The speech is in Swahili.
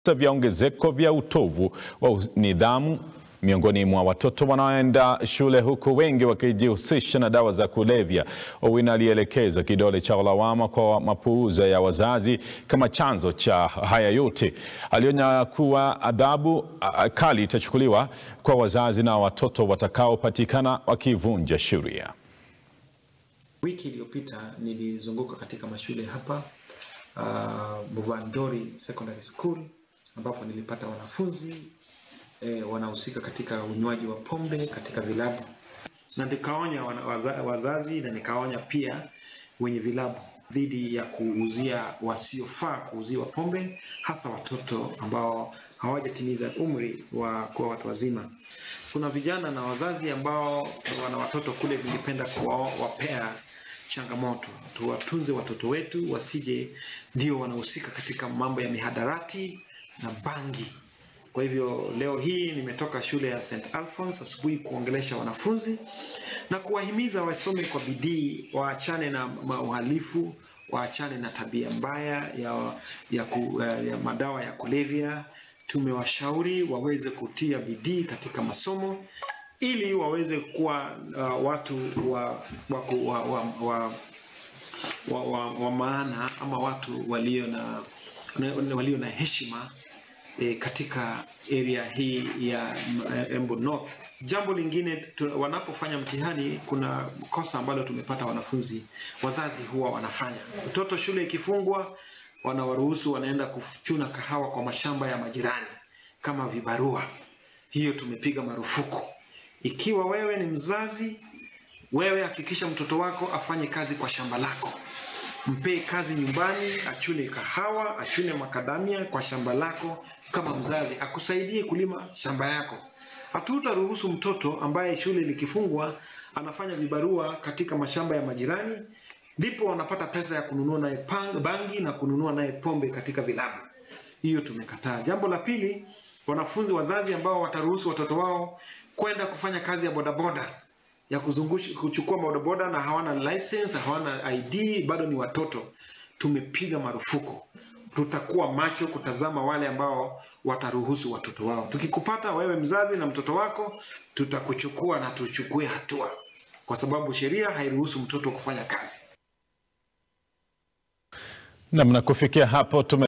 vya ongezeko vya utovu wa nidhamu miongoni mwa watoto wanaoenda shule huku wengi wakijihusisha na dawa za kulevya. Owino alielekeza kidole cha lawama kwa mapuuza ya wazazi kama chanzo cha haya yote. Alionya kuwa adhabu ah, kali itachukuliwa kwa wazazi na watoto watakaopatikana wakivunja sheria. Wiki iliyopita nilizunguka katika mashule hapa uh, Buvandori Secondary School ambapo nilipata wanafunzi eh, wanahusika katika unywaji wa pombe katika vilabu, na nikaonya wana- waza- wazazi na nikaonya pia wenye vilabu dhidi ya kuuzia wasiofaa kuuziwa pombe, hasa watoto ambao hawajatimiza umri wa kuwa watu wazima. Kuna vijana na wazazi ambao wana watoto kule, ningependa kuwapea changamoto, tuwatunze watoto wetu wasije ndio wanahusika katika mambo ya mihadarati na bangi. Kwa hivyo leo hii nimetoka shule ya St Alphonse asubuhi kuongelesha wanafunzi na kuwahimiza wasome kwa bidii, waachane na ma- uhalifu, waachane na tabia mbaya ya, ya, ku, ya madawa ya kulevya. Tumewashauri waweze kutia bidii katika masomo ili waweze kuwa uh, watu wa, wa, ku- wa, wa, wa, wa, wa, wa maana ama watu walio na na- walio na heshima e, katika area hii ya mm, Embu North. Jambo lingine tu, wanapofanya mtihani, kuna kosa ambalo tumepata wanafunzi, wazazi huwa wanafanya. Mtoto shule ikifungwa, wanawaruhusu wanaenda kuchuna kahawa kwa mashamba ya majirani kama vibarua. Hiyo tumepiga marufuku. Ikiwa wewe ni mzazi, wewe hakikisha mtoto wako afanye kazi kwa shamba lako mpee kazi nyumbani, achune kahawa, achune makadamia kwa shamba lako. Kama mzazi akusaidie kulima shamba yako. Hatutaruhusu mtoto ambaye shule likifungwa anafanya vibarua katika mashamba ya majirani, ndipo wanapata pesa ya kununua naye pang- bangi na kununua naye pombe katika vilabu. Hiyo tumekataa. Jambo la pili, wanafunzi wazazi ambao wataruhusu watoto wao kwenda kufanya kazi ya bodaboda ya kuzungusha kuchukua bodaboda na hawana license, hawana ID, bado ni watoto, tumepiga marufuku. Tutakuwa macho kutazama wale ambao wataruhusu watoto wao. Tukikupata wewe mzazi na mtoto wako, tutakuchukua na tuchukue hatua, kwa sababu sheria hairuhusu mtoto kufanya kazi. Namna kufikia hapo tume